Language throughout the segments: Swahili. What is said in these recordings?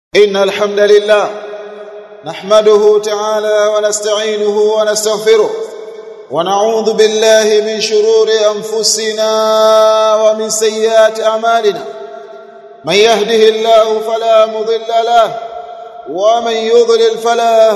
إن الحمد لله نحمده تعالى ونستعينه ونستغفره ونعوذ بالله من شرور أنفسنا ومن سيئات أعمالنا من يهده الله فلا مضل له ومن يضلل فلا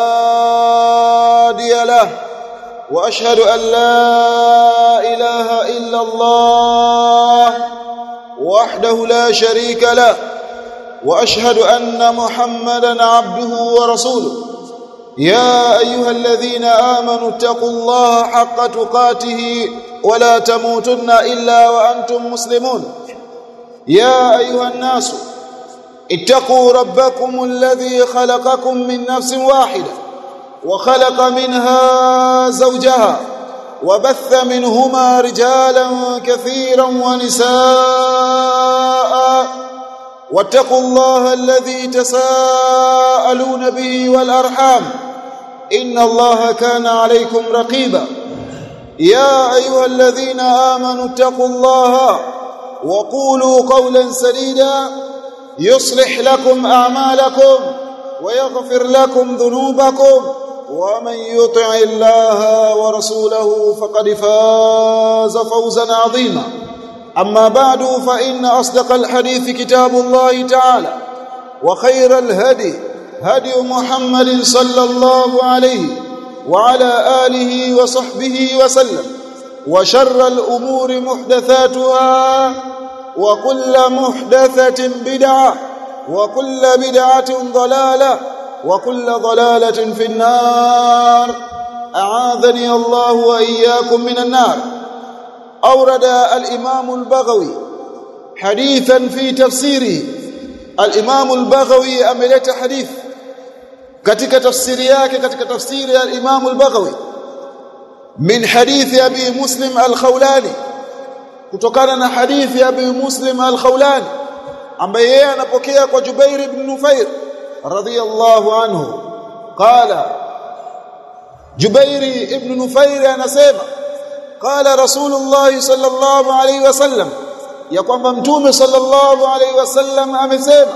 هادي له وأشهد أن لا إله إلا الله وحده لا شريك له واشهد ان محمدا عبده ورسوله يا ايها الذين امنوا اتقوا الله حق تقاته ولا تموتن الا وانتم مسلمون يا ايها الناس اتقوا ربكم الذي خلقكم من نفس واحده وخلق منها زوجها وبث منهما رجالا كثيرا ونساء واتقوا الله الذي تساءلون به والارحام ان الله كان عليكم رقيبا يا ايها الذين امنوا اتقوا الله وقولوا قولا سديدا يصلح لكم اعمالكم ويغفر لكم ذنوبكم ومن يطع الله ورسوله فقد فاز فوزا عظيما أما بعد فإن أصدق الحديث كتاب الله تعالى وخير الهدي هدي محمد صلى الله عليه وعلى آله وصحبه وسلم وشر الأمور محدثاتها وكل محدثة بدعة وكل بدعة ضلالة وكل ضلالة في النار أعاذني الله وإياكم من النار أورد الإمام البغوي حديثا في تفسيره الإمام البغوي أملت حديث katika tafsiri yake katika tafsiri ya Imam al-Baghawi min hadithi Abi Muslim al-Khawlani kutokana na hadithi ya Abi Muslim al-Khawlani ambaye yeye anapokea kwa Jubair ibn Nufair radiyallahu anhu qala Jubair ibn Nufair anasema قال رسول الله صلى الله عليه وسلم ya kwamba mtume sallallahu alaihi wasallam amesema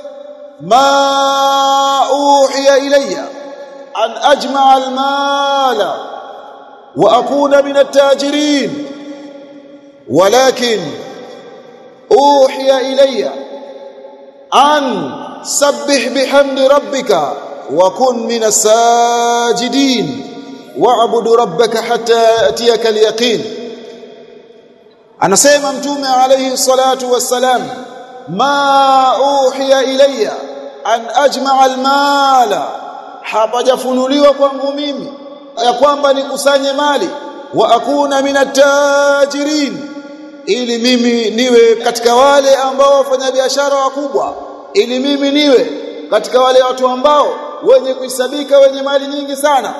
ma uhiya ilayya an ajma'a almala wa akuna min at-tajirin walakin uhiya ilayya an sabbih bihamdi rabbika wa kun min as-sajidin wa'bud rabbaka hatta yatiyaka al-yaqin anasema mtume alayhi salatu wassalam ma uhiya ilayya an ajma'a al-mala hapajafunuliwa kwangu mimi ya kwamba nikusanye mali wa akuna minat-tajirin ili mimi niwe katika wale ambao wafanya biashara wakubwa ili mimi niwe katika wale watu ambao wenye kuhesabika wenye mali nyingi sana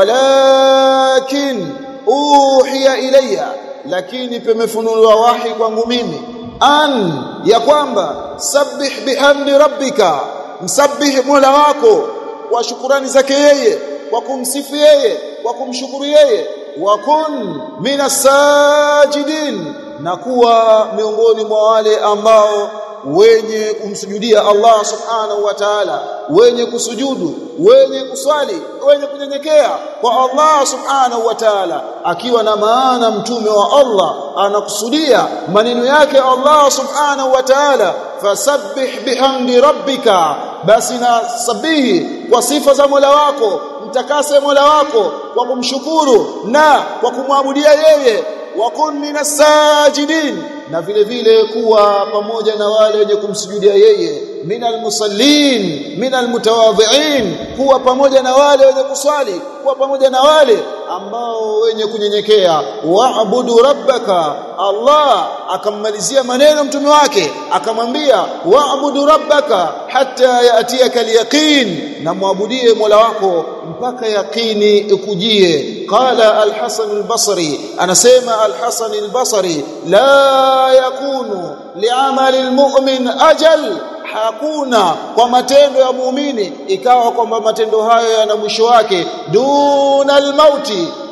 walakin uhiya ilayya lakini pemefunuliwa wahi kwangu mimi an ya kwamba sabbih bihamdi rabbika msabbih mola wako kwa shukurani zake yeye kwa kumsifu yeye kwa kumshukuru yeye wa kun minas sajidin na kuwa miongoni mwa wale ambao wenye kumsujudia Allah subhanahu wa ta'ala wenye kusujudu wenye kuswali wenye kunyenyekea kwa Allah subhanahu wa ta'ala akiwa na maana mtume wa Allah anakusudia maneno yake Allah subhanahu wa ta'ala fasabbih bihamdi rabbika basi na sabihi kwa sifa za Mola wako mtakase Mola wako kwa kumshukuru na kwa kumwabudia yeye wa kun minas sajidin na vile vile kuwa pamoja na wale wenye kumsujudia yeye minal musallin minal mutawadhi'in kuwa pamoja na wale wenye kuswali kuwa pamoja na wale ambao wenye kunyenyekea wa'budu rabbaka Allah akammalizia maneno mtume wake akamwambia wa'budu rabbaka hatta ya'tiyaka al-yaqin na muabudie Mola wako mpaka yaqini ikujie qala al-Hasan al-Basri anasema al-Hasan al-Basri la yakunu li'amali al-mu'min ajal hakuna kwa matendo ya muumini ikawa kwamba matendo hayo yana mwisho wake duna almauti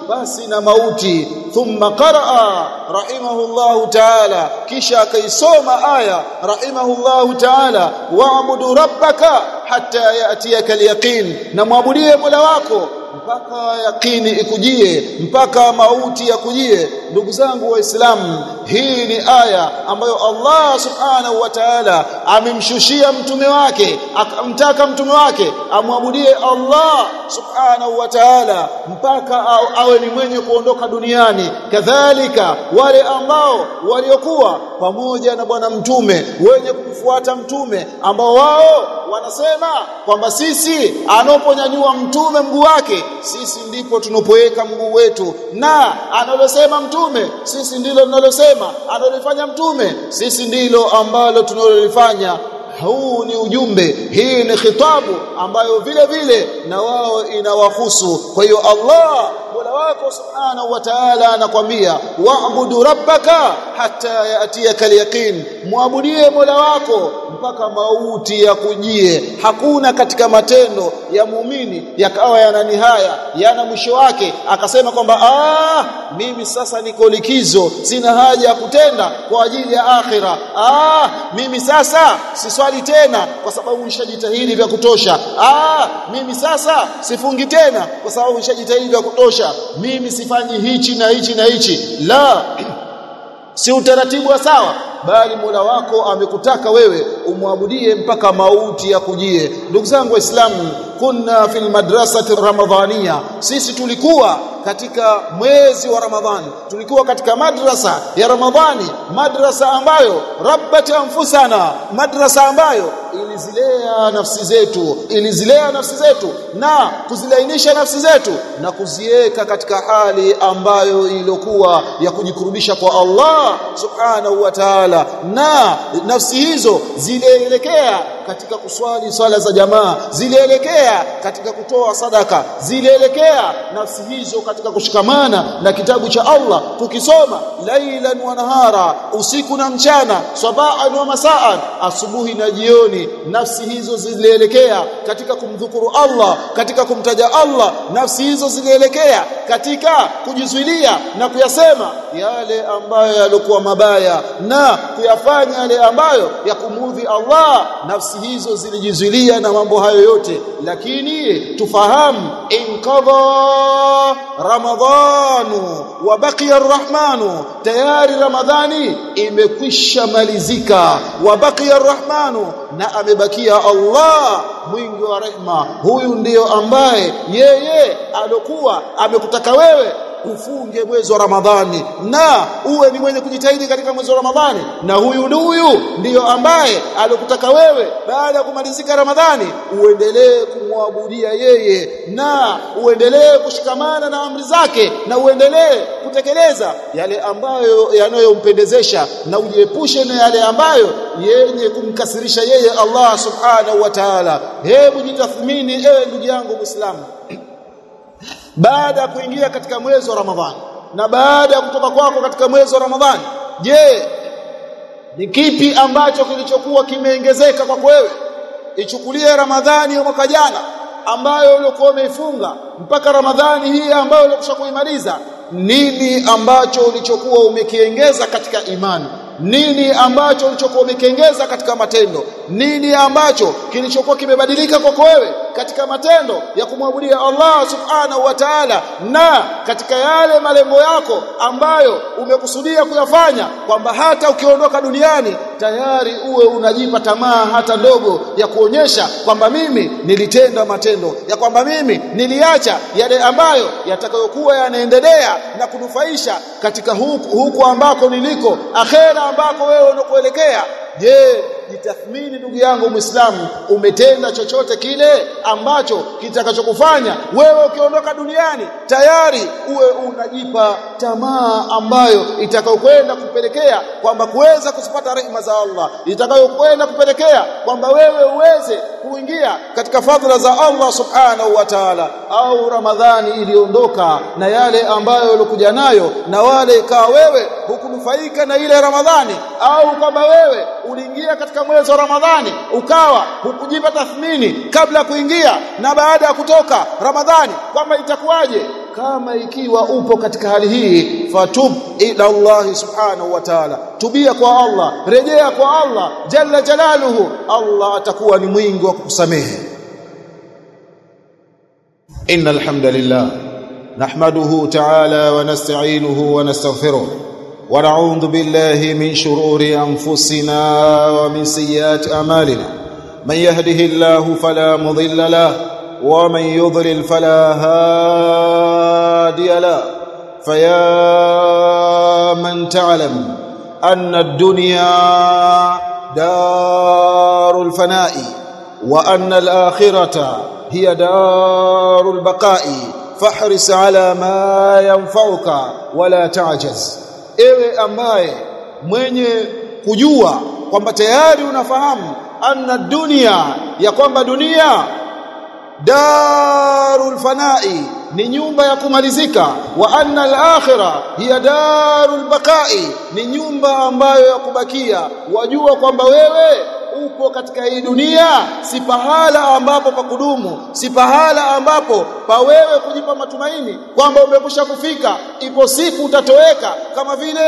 basi na mauti thumma qaraa rahimahullahu ta'ala kisha akaisoma aya rahimahullahu ta'ala wa'budu rabbaka hatta ya'tiyaka al-yaqin na muabudie Mola wako mpaka yakini ikujie mpaka mauti yakujie ndugu zangu waislamu hii ni aya ambayo Allah subhanahu wa ta'ala amemshushia mtume wake akamtaka mtume wake amwabudie Allah subhanahu wa ta'ala mpaka awe ni mwenye kuondoka duniani kadhalika wale ambao waliokuwa pamoja na bwana mtume wenye kumfuata mtume ambao wao wanasema kwamba sisi anaponyanyua mtume mguu wake sisi ndipo tunapoweka mguu wetu na analosema mtume sisi ndilo tunalosema analofanya mtume sisi ndilo ambalo tunalolifanya huu ni ujumbe hii ni khitabu ambayo vile vile na wao inawahusu kwa hiyo Allah Mola wako subhanahu wa ta'ala anakwambia wa'budu rabbaka hatta yatiyaka al-yaqin muabudie Mola wako mpaka mauti yakujie hakuna katika matendo ya muumini yakawa yana nihaya yana mwisho wake akasema kwamba ah mimi sasa niko likizo sina haja ya kutenda kwa ajili ya akhira ah mimi sasa siswali tena kwa sababu nishajitahidi vya kutosha ah mimi sasa sifungi tena kwa sababu nishajitahidi vya kutosha mimi sifanyi hichi na hichi na hichi la si utaratibu wa sawa bali Mola wako amekutaka wewe umwabudie mpaka mauti ya kujie ndugu zangu waislamu kunna fil madrasati ramadhania sisi tulikuwa katika mwezi wa ramadhani tulikuwa katika madrasa ya ramadhani madrasa ambayo rabbat anfusana madrasa ambayo ilizilea nafsi zetu ilizilea nafsi zetu na kuzilainisha nafsi zetu na kuziweka katika hali ambayo iliyokuwa ya kujikurubisha kwa Allah subhanahu wa ta'ala na nafsi hizo zilielekea katika kuswali swala za jamaa zilielekea katika kutoa sadaka zilielekea nafsi hizo katika kushikamana na kitabu cha Allah kukisoma lailan wa nahara usiku na mchana sabaan wa masaan asubuhi na jioni nafsi hizo zilielekea katika kumdhukuru Allah katika kumtaja Allah nafsi hizo zilielekea katika kujizuilia na kuyasema yale ambayo yalikuwa mabaya na kuyafanya yale ambayo ya kumudhi Allah nafsi hizo zilijizuilia na mambo hayo yote lakini tufahamu inkadha ramadhanu wa baqiya arrahmanu tayari ramadhani imekwisha malizika wa baqiya arrahmanu na amebakia Allah mwingi wa rehma huyu ndiyo ambaye yeye alokuwa amekutaka wewe ufunge mwezi wa Ramadhani na uwe ni mwenye kujitahidi katika mwezi wa Ramadhani na huyu huyu ndiyo ambaye alikutaka wewe baada ya kumalizika Ramadhani uendelee kumwabudia yeye na uendelee kushikamana na amri zake na uendelee kutekeleza yale ambayo yanayompendezesha na ujiepushe na yale ambayo yenye kumkasirisha yeye Allah subhanahu wa ta'ala hebu jitathmini ewe ndugu yangu Muislamu baada ya kuingia katika mwezi wa Ramadhani na baada ya kutoka kwako katika mwezi wa Ramadhani je ni kipi ambacho kilichokuwa kimeongezeka kwako wewe ichukulie Ramadhani ya mwaka jana ambayo ulikuwa umeifunga mpaka Ramadhani hii ambayo ulikwisha kuimaliza nini ambacho ulichokuwa umekiongeza katika imani nini ambacho ulichokuwa umekiongeza katika matendo nini ambacho kilichokuwa kimebadilika kwako wewe katika matendo ya kumwabudia Allah subhanahu wa ta'ala na katika yale malengo yako ambayo umekusudia kuyafanya kwamba hata ukiondoka duniani tayari uwe unajipa tamaa hata ndogo ya kuonyesha kwamba mimi nilitenda matendo ya kwamba mimi niliacha yale ambayo yatakayokuwa yanaendelea na kunufaisha katika huku, huku ambako niliko akhera ambako wewe unakoelekea je jitathmini ndugu yangu Muislamu umetenda chochote kile ambacho kitakachokufanya wewe ukiondoka duniani tayari uwe unajipa tamaa ambayo itakayokwenda kupelekea kwamba kuweza kuzipata rehema za Allah itakayokwenda kupelekea kwamba wewe uweze kuingia katika fadhila za Allah subhanahu wa ta'ala au Ramadhani iliondoka na yale ambayo ulikuja nayo na wale ikawa wewe hukunufaika na ile Ramadhani au kwamba wewe uliingia katika mwezi wa Ramadhani ukawa hukujipa tathmini kabla ya kuingia na baada ya kutoka Ramadhani kwamba itakuwaje kama ikiwa upo katika hali hii fatub ila Allah subhanahu wa ta'ala tubia kwa Allah rejea kwa Allah jalla jalaluhu Allah atakuwa ni mwingi wa kukusamehe innal hamdalillah nahmaduhu ta'ala wa nasta'inuhu wa nastaghfiruh wa na'udhu billahi min shururi anfusina wa min sayyiati a'malina man yahdihillahu fala mudilla lahu ومن يضلل فلا هادي له فيا من تعلم أن الدنيا دار الفناء وأن الآخرة هي دار البقاء فاحرص على ما ينفعك ولا تعجز ewe ambaye mwenye kujua kwamba tayari unafahamu anna dunia ya kwamba dunia darul fanai ni nyumba ya kumalizika wa anna al-akhirah hiya darul baqai ni nyumba ambayo ya kubakia wajua kwamba wewe upo katika hii dunia si pahala ambapo pa kudumu si pahala ambapo pa wewe kujipa matumaini kwamba umekusha kufika ipo siku utatoweka kama vile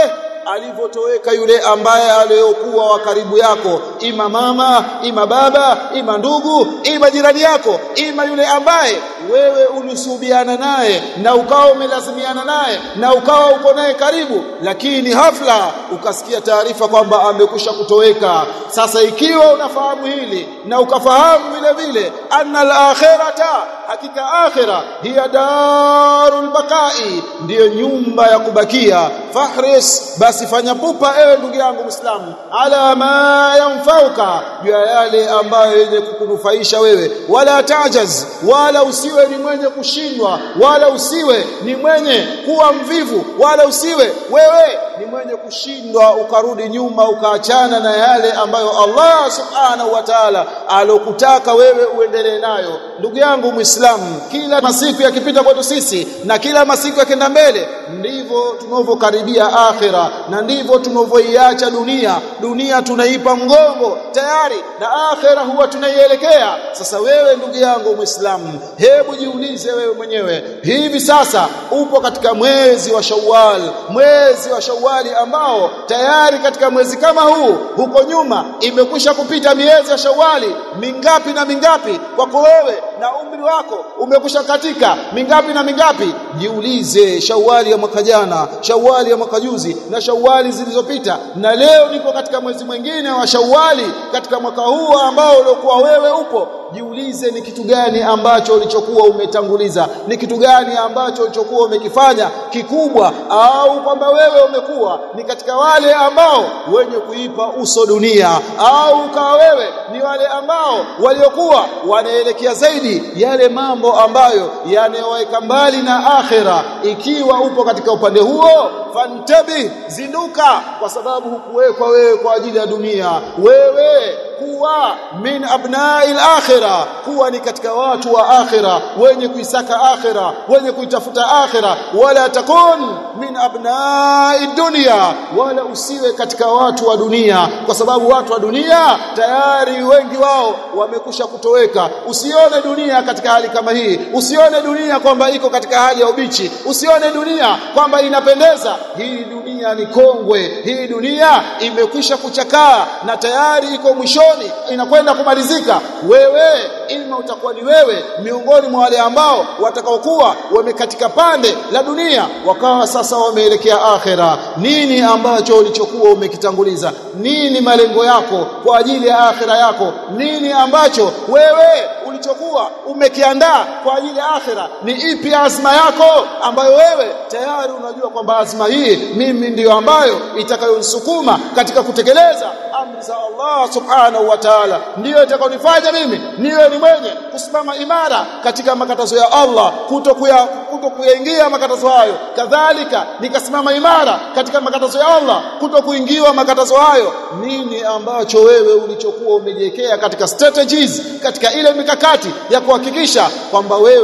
alivyotoweka yule ambaye aliyokuwa wa karibu yako ima mama ima baba ima ndugu ima jirani yako ima yule ambaye wewe ulisubiana naye na ukawa umelazimiana naye na ukawa uko naye karibu lakini hafla ukasikia taarifa kwamba amekusha kutoweka sasa ikiwa unafahamu hili na ukafahamu vile vile anna al-akhirata hakika akhira hiya darul baqai ndiyo nyumba ya kubakia fahris basi fanya pupa ewe ndugu yangu Muislamu ala ma yanfauka juu ya yale ambayo yenye kukunufaisha wewe wala tajaz wala usiwe ni mwenye kushindwa wala usiwe ni mwenye kuwa mvivu wala usiwe wewe ni mwenye kushindwa ukarudi nyuma ukaachana na yale ambayo Allah subhanahu wa ta'ala alokutaka wewe uendelee nayo ndugu yangu Muislamu kila masiku yakipita kwetu sisi na kila masiku yakenda mbele ndivyo tunavyokaribia akhira na ndivyo tunavyoiacha dunia dunia tunaipa mgongo tayari na akhira huwa tunaielekea sasa wewe ndugu yangu Muislamu hebu jiulize wewe mwenyewe hivi sasa upo katika mwezi wa Shawwal mwezi wa Shawwali ambao tayari katika mwezi kama huu huko nyuma imekwisha kupita miezi ya Shawwali mingapi na mingapi kwako wewe na umri wako umekwisha katika mingapi na mingapi jiulize Shawwali ya mwaka jana Shawwali ya mwaka juzi na Shawwali zilizopita na leo niko katika mwezi mwingine wa Shawwali katika mwaka huu ambao uliokuwa wewe upo jiulize ni kitu gani ambacho ulichokuwa umetanguliza ni kitu gani ambacho ulichokuwa umekifanya kikubwa au kwamba wewe umekuwa ni katika wale ambao wenye kuipa uso dunia au ukawa wewe ni wale ambao waliokuwa wanaelekea zaidi yale mambo ambayo yanayoweka mbali na akhera ikiwa upo katika upande huo fantabi zinduka kwa sababu hukuwekwa wewe kwa ajili ya dunia wewe kuwa min abna'il akhirah kuwa ni katika watu wa akhira wenye kuisaka akhira wenye kuitafuta akhira wala takun min abna'i dunya wala usiwe katika watu wa dunia kwa sababu watu wa dunia tayari wengi wao wamekusha kutoweka usione dunia katika hali kama hii usione dunia kwamba iko katika hali ya ubichi usione dunia kwamba inapendeza hii dunia ni kongwe hii dunia imekwisha kuchakaa na tayari iko mwishoni inakwenda kumalizika wewe ima utakuwa ni wewe miongoni mwa wale ambao watakaokuwa wamekatika pande la dunia wakawa sasa wameelekea akhera nini ambacho ulichokuwa umekitanguliza nini malengo yako kwa ajili ya akhera yako nini ambacho wewe ulichokuwa umekiandaa kwa ajili ya akhera ni ipi azma yako ambayo wewe tayari unajua kwamba azma hii mimi ndiyo ambayo itakayonisukuma katika kutekeleza amri za Allah subhanahu wa ta'ala ndiyo itakayonifanya mimi niwe ni mwenye kusimama imara katika makatazo ya Allah kutokuya kutokuingia makatazo hayo kadhalika nikasimama imara katika makatazo ya Allah kutokuingiwa makatazo hayo nini ambacho wewe ulichokuwa umejiwekea katika strategies katika ile mikakati ya kuhakikisha kwamba wewe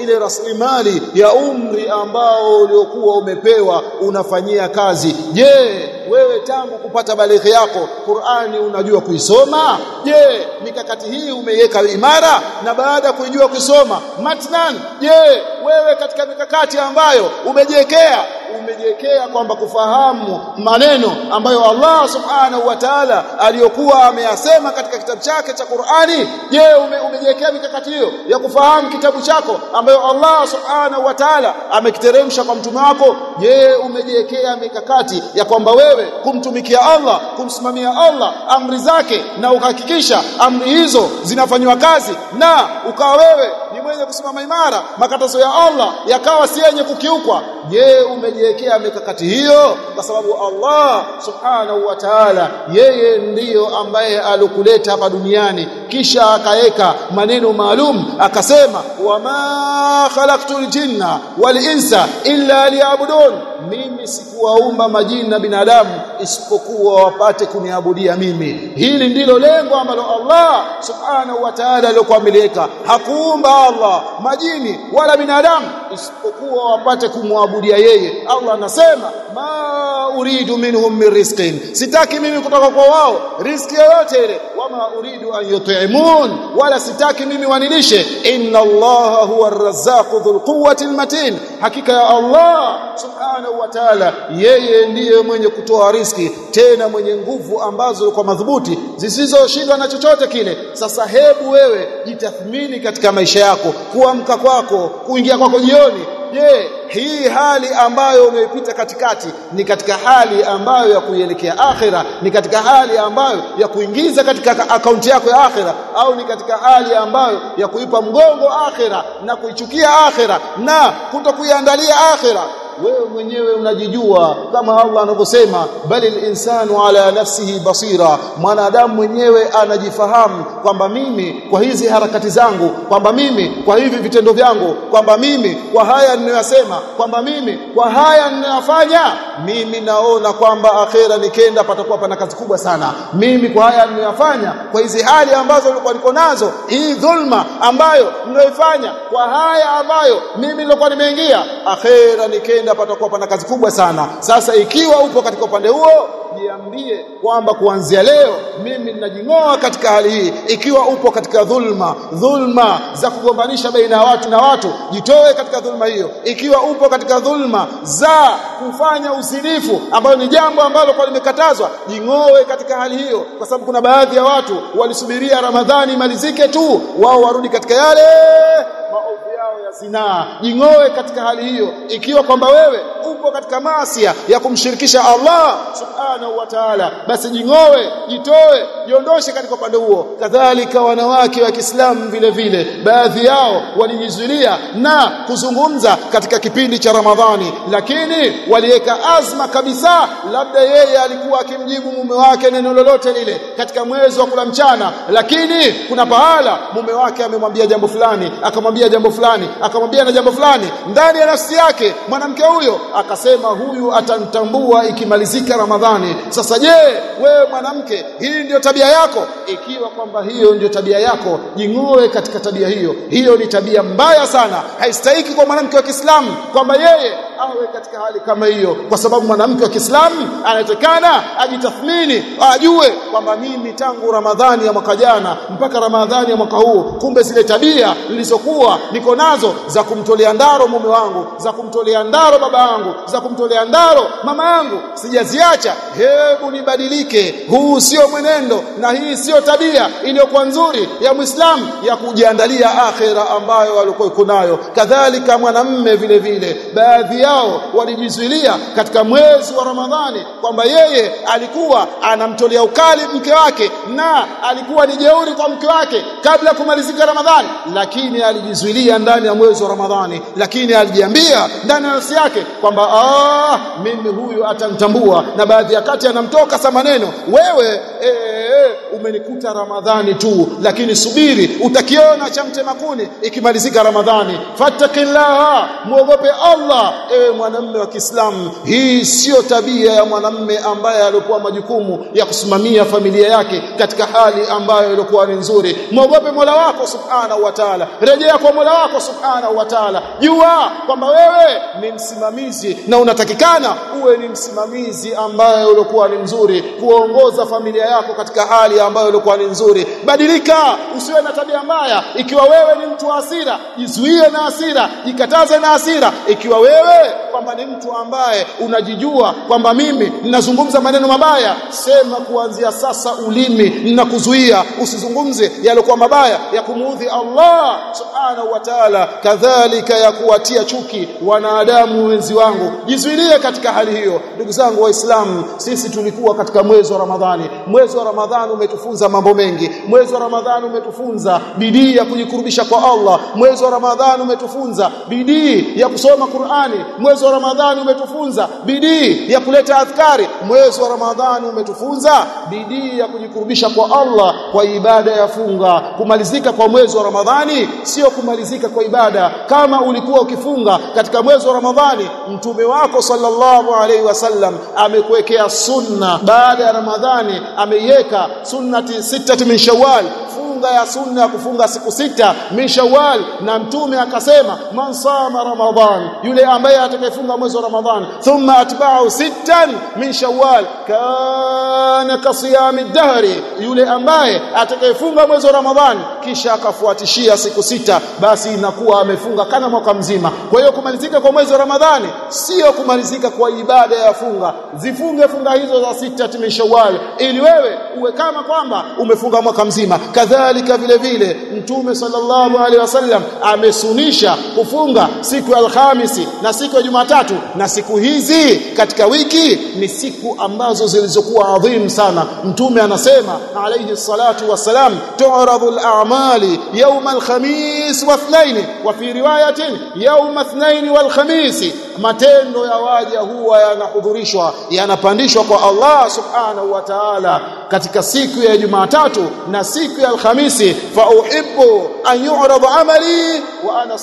ile rasilimali ya umri ambao uliokuwa umepewa unafanyia kazi je wewe tangu kupata balighi yako Qur'ani unajua kuisoma je mikakati hii umeiweka imara na baada ya kuijua kusoma matnan je wewe katika mikakati ambayo umejiwekea umejiwekea kwamba kufahamu maneno ambayo Allah subhanahu wa ta'ala aliyokuwa ameyasema katika kitabu chake cha Qur'ani je ume, umejiwekea mikakati hiyo ya kufahamu kitabu chako ambayo Allah subhanahu wa ta'ala amekiteremsha kwa mtume wako je umejiwekea mikakati ya kwamba wewe kumtumikia Allah kumsimamia Allah amri zake na ukahakikisha amri hizo zinafanywa kazi na ukawa wewe ni mwenye kusimama imara makatazo ya Allah yakawa si yenye kukiukwa je umejiwekea mikakati hiyo kwa sababu Allah subhanahu wa ta'ala yeye ndiyo ambaye alikuleta hapa duniani kisha akaweka maneno maalum akasema wama khalaqtul jinna wal insa illa liya'budun mimi sikuwaumba majini na binadamu isipokuwa wapate kuniabudia mimi hili ndilo lengo ambalo Allah subhanahu wa ta'ala alikuwa ameliweka hakuumba Allah majini wala binadamu isipokuwa wapate kumwabudia yeye Allah anasema ma uridu minhum min rizqin sitaki mimi kutoka kwa wao riziki yoyote ile wama uridu an yut'imun wala sitaki mimi wanilishe inna Allah huwa ar-razzaqu dhul quwwati al-matin hakika ya Allah subhanahu wa ta'ala yeye ndiye mwenye kutoa riziki tena mwenye nguvu ambazo kwa madhubuti zisizoshindwa na chochote kile sasa hebu wewe jitathmini katika maisha yako kuamka kwako kuingia kwako jioni je hii hali ambayo umeipita katikati ni katika hali ambayo ya kuielekea akhira ni katika hali ambayo ya kuingiza katika akaunti yako ya akhira au ni katika hali ambayo ya kuipa mgongo akhira na kuichukia akhira na kutokuiandalia akhira wewe mwenyewe unajijua kama Allah anavyosema bali insanu ala nafsihi basira mwanadamu mwenyewe anajifahamu kwamba mimi kwa hizi harakati zangu kwamba mimi kwa hivi vitendo vyangu kwamba mimi kwa haya ninayosema kwamba mimi kwa haya ninayofanya mimi naona kwamba akhera nikenda patakuwa pana kazi kubwa sana mimi kwa haya ninayofanya kwa hizi hali ambazo nilikuwa niko nazo hii dhulma ambayo ninayoifanya kwa haya ambayo mimi nilikuwa nimeingia akhera nikenda ukienda patakuwa pana kazi kubwa sana sasa ikiwa upo katika upande huo jiambie kwamba kuanzia leo mimi ninajing'oa katika hali hii ikiwa upo katika dhulma dhulma za kugombanisha baina ya watu na watu jitoe katika dhulma hiyo ikiwa upo katika dhulma za kufanya uzinifu ambayo ni jambo ambalo kwa limekatazwa jing'oe katika hali hiyo kwa sababu kuna baadhi ya watu walisubiria ramadhani imalizike tu wao warudi katika yale maovu yao ya zinaa jing'oe katika hali hiyo ikiwa kwamba wewe upo katika maasia ya kumshirikisha Allah subhanahu wa ta'ala basi jing'oe jitoe jiondoshe katika upande huo kadhalika wanawake wa Kiislamu vile vile baadhi yao walijizuilia na kuzungumza katika kipindi cha Ramadhani lakini waliweka azma kabisa labda yeye alikuwa akimjibu mume wake neno lolote lile katika mwezi wa kula mchana lakini kuna pahala mume wake amemwambia jambo fulani akamwambia jambo fulani akamwambia na jambo fulani ndani ya nafsi yake mwanamke huyo akasema huyu atanitambua ikimalizika Ramadhani sasa je wewe mwanamke hii ndio tabia yako ikiwa kwamba hiyo ndio tabia yako jing'oe katika tabia hiyo hiyo ni tabia mbaya sana haistahiki kwa mwanamke wa Kiislamu kwamba yeye awe katika hali kama hiyo kwa sababu mwanamke wa Kiislamu anatakana ajitathmini ajue kwamba mimi tangu Ramadhani ya mwaka jana mpaka Ramadhani ya mwaka huu kumbe zile tabia nilizokuwa niko nazo za kumtolea ndaro mume wangu za kumtolea ndaro baba yangu za kumtolea ndaro mama yangu sijaziacha hebu nibadilike huu sio mwenendo na hii sio tabia iliyokuwa nzuri ya Muislamu ya kujiandalia akhera ambayo walikuwa iko nayo kadhalika mwanamme vile vile baadhi yao walijizuilia katika mwezi wa Ramadhani kwamba yeye alikuwa anamtolea ukali mke wake na alikuwa ni jeuri kwa mke wake kabla ya kumalizika Ramadhani lakini alijizuilia ndani ya mwezi wa Ramadhani lakini alijiambia ndani ya nafsi yake kwamba ah mimi huyu atanitambua na baadhi ya kati anamtoka sa maneno wewe ee, wewe umenikuta Ramadhani tu lakini subiri utakiona cha mtema kuni ikimalizika Ramadhani fattakillaha muogope Allah ewe mwanamume wa Kiislamu hii sio tabia ya mwanamume ambaye alikuwa majukumu ya kusimamia familia yake katika hali ambayo ilikuwa ni nzuri muogope Mola wako subhanahu wa ta'ala rejea kwa Mola wako subhanahu wa ta'ala jua kwamba wewe ni msimamizi na unatakikana uwe ni msimamizi ambaye ulikuwa ni mzuri kuongoza familia yako katika hali ambayo ilikuwa ni nzuri badilika usiwe na tabia mbaya ikiwa wewe ni mtu wa hasira jizuie na hasira jikataze na hasira ikiwa wewe kwamba ni mtu ambaye unajijua kwamba mimi ninazungumza maneno mabaya sema kuanzia sasa ulimi ninakuzuia usizungumze yaliokuwa mabaya ya kumuudhi Allah subhanahu wa ta'ala kadhalika ya kuwatia chuki wanadamu wenzi wangu jizuilie katika hali hiyo ndugu zangu waislamu sisi tulikuwa katika mwezi wa Ramadhani mwezi wa Ramadhani umetufunza mambo mengi mwezi wa Ramadhani umetufunza bidii ya kujikurubisha kwa Allah mwezi wa Ramadhani umetufunza bidii ya kusoma Qur'ani mwezi wa Ramadhani umetufunza bidii ya kuleta adhkari mwezi wa Ramadhani umetufunza bidii ya kujikurubisha kwa Allah kwa ibada ya funga kumalizika kwa mwezi wa Ramadhani sio kumalizika kwa ibada kama ulikuwa ukifunga katika mwezi wa Ramadhani mtume wako sallallahu alaihi wasallam amekuwekea sunna baada ya Ramadhani ameiweka sunnati sitati min shawwal funga ya sunna ya kufunga siku sita min shawwal na mtume akasema man sama ramadan yule ambaye atakayefunga mwezi wa ramadhan thumma atba'u sittan min shawwal kana kasiyami dahri yule ambaye atakayefunga mwezi wa ramadhan kisha akafuatishia siku sita basi inakuwa amefunga kana mwaka mzima kwa hiyo kumalizika kwa mwezi wa ramadhani sio kumalizika kwa ibada ya funga zifunge funga hizo za sita min shawwal ili wewe uwe kama kwamba umefunga mwaka mzima kadhalika vile vile mtume sallallahu alaihi wasallam amesunisha kufunga siku ya alhamisi na siku ya jumatatu na siku hizi katika wiki ni siku ambazo zilizokuwa adhim sana mtume anasema alayhi salatu wassalam tu'radu al-a'mali yawm al-khamis wa ithnain wa fi riwayatin yawm ithnain wal khamis matendo ya waja huwa yanahudhurishwa yanapandishwa kwa Allah subhanahu wa ta'ala katika siku ya Jumatatu na siku ya Alhamisi fa uhibbu an yu'rada amali wa ana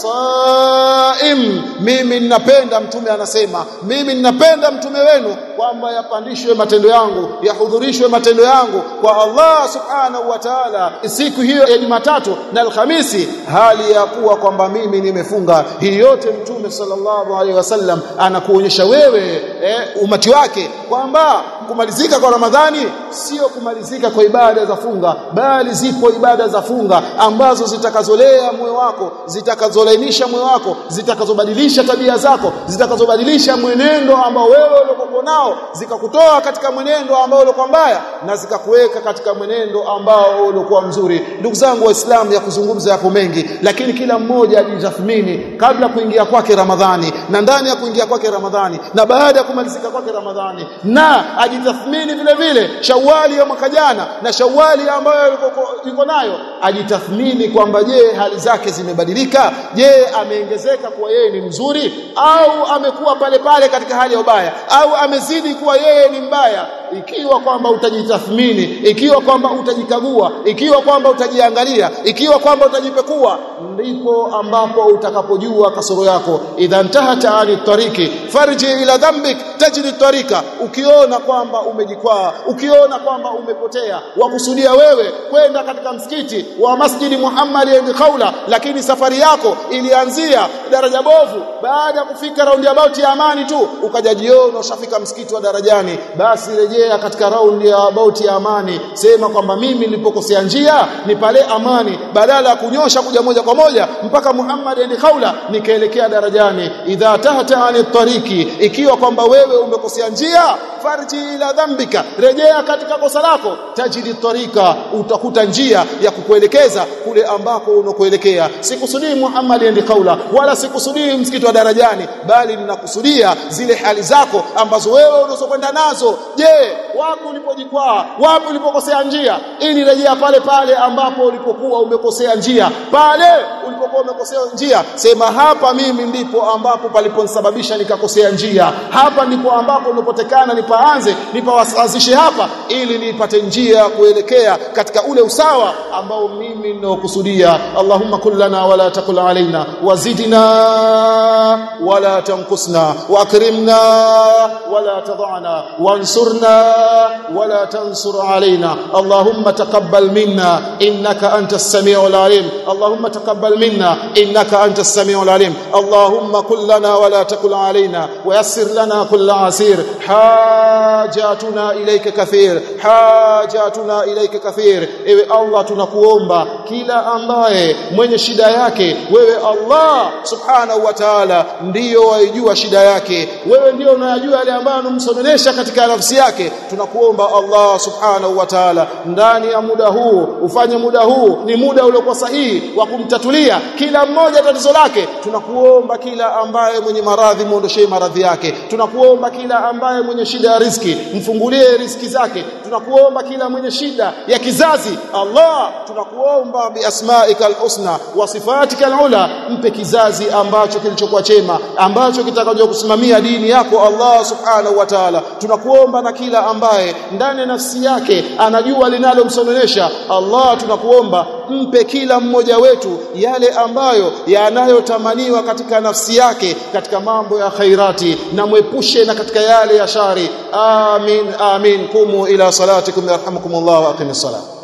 saim mimi ninapenda mtume anasema mimi ninapenda mtume wenu kwamba yapandishwe matendo yangu yahudhurishwe matendo yangu kwa Allah subhanahu wa ta'ala siku hiyo ya Jumatatu na Alhamisi hali ya kuwa kwamba mimi nimefunga hii yote mtume sallallahu alaihi wasallam anakuonyesha wewe eh, umati wake kwamba kumalizika kwa Ramadhani sio kumalizika kwa ibada za funga bali zipo ibada za funga ambazo zitakazolea moyo wako zitakazolainisha moyo wako zitakazobadilisha tabia zako zitakazobadilisha mwenendo ambao wewe uliokuwa nao zikakutoa katika mwenendo ambao ulikuwa mbaya na zikakuweka katika mwenendo ambao ulikuwa mzuri ndugu zangu waislamu ya kuzungumza yapo mengi lakini kila mmoja ajitathmini kabla kuingia kwake Ramadhani na ndani ya kuingia kwake Ramadhani na baada ya kumalizika kwake Ramadhani na ajitathmini vile vile Shawali ya mwaka jana na Shawali ambayo yuko nayo ajitathmini kwamba je hali zake zimebadilika je ameongezeka kuwa yeye ni mzuri au amekuwa pale pale katika hali ya ubaya au amezidi kuwa yeye ni mbaya ikiwa kwamba utajitathmini ikiwa kwamba utajikagua ikiwa kwamba utajiangalia ikiwa kwamba utajipekua ndipo ambapo utakapojua kasoro yako idha ntahata ani tariki farji ila dhambik tajri tarika ukiona kwamba umejikwaa ukiona kwamba umepotea wakusudia wewe kwenda katika msikiti wa Masjidi Muhammad ibn Khawla lakini safari yako ilianzia daraja bovu baada ya kufika raundi about ya amani tu ukajajiona ushafika msikiti wa darajani basi rejea katika raundi ya about ya amani sema kwamba mimi nilipokosea njia ni pale amani badala ya kunyosha kuja moja kwa moja mpaka Muhammad ibn Khawla nikaelekea darajani idha tahta ani tariki ikiwa kwamba wewe umekosea njia farji ila dhambika rejea katika kosa lako tajidi tarika utakuta njia ya kukuelekeza kule ambako unakoelekea sikusudii Muhammad ibn Khawla wala sikusudii msikiti wa darajani bali ninakusudia zile hali zako ambazo wewe unazokwenda nazo je wapi ulipojikwaa wapi ulipokosea njia ili rejea pale pale ambapo ulipokuwa umekosea njia pale ulipokuwa ulikuwa umekosea njia sema hapa mimi ndipo ambapo paliponisababisha nikakosea njia hapa ndipo ambapo nipotekana nipaanze nipawasazishe hapa ili nipate njia kuelekea katika ule usawa ambao mimi ninaokusudia Allahumma kullana wala takul alaina wazidna wala tanqusna wakrimna wala tadhana wansurna wala tansur alaina Allahumma taqabbal minna innaka antas samiul alim Allahumma taqabbal minna innaka antas samiul alim Allahumma kullana wala takul alaina ويسر لنا كل عسير حاجاتنا إليك كثير حاجاتنا إليك كثير ewe Allah tunakuomba kila ambaye mwenye shida yake wewe Allah subhanahu wa ta'ala ndiyo waijua shida yake wewe ndio unayajua yale ambayo anamsononesha katika nafsi yake tunakuomba Allah subhanahu wa ta'ala ndani ya muda huu ufanye muda huu ni muda uliokuwa sahihi wa kumtatulia kila mmoja tatizo lake tunakuomba kila ambaye mwenye maradhi muondoshee maradhi yake tunakuomba kila ambaye mwenye shida ya riziki mfungulie riziki zake tunakuomba kila mwenye shida ya kizazi Allah tunakuomba biasmaika alhusna wa sifatika alula mpe kizazi ambacho kilichokuwa chema ambacho kitakacho kusimamia dini yako Allah subhanahu wa ta'ala tunakuomba na kila ambaye ndani ya nafsi yake anajua linalomsononesha Allah tunakuomba mpe kila mmoja wetu yale ambayo yanayotamaniwa katika nafsi yake katika mambo ya khairati na mwepushe na katika yale ya shari amin amin kumu ila salatikum yarhamukumullah wa aqimis salat